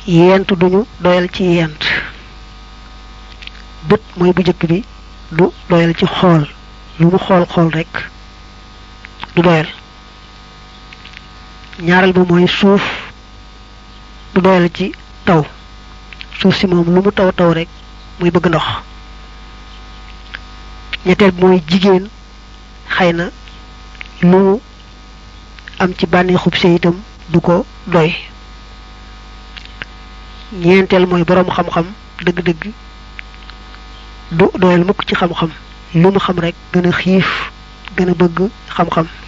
yent duñu doyal ci yent bët mooy bu jëkk bi du doyal ci xool lu mu xool xool rekk du doyal ñaareel ba mooy suuf du doyal ci taw suuf si moom lu mu taw taw rekk muy bëgg ndox ñetteel bi mooy jigéen xëy na lu mu am ci bànneexub sëy itam du ko doy ñeenteel mooy boroom xam-xam dëgg-dëgg du doyal mukk ci xam-xam lu mu xam rekk gën a xiif gën a bëgg xam-xam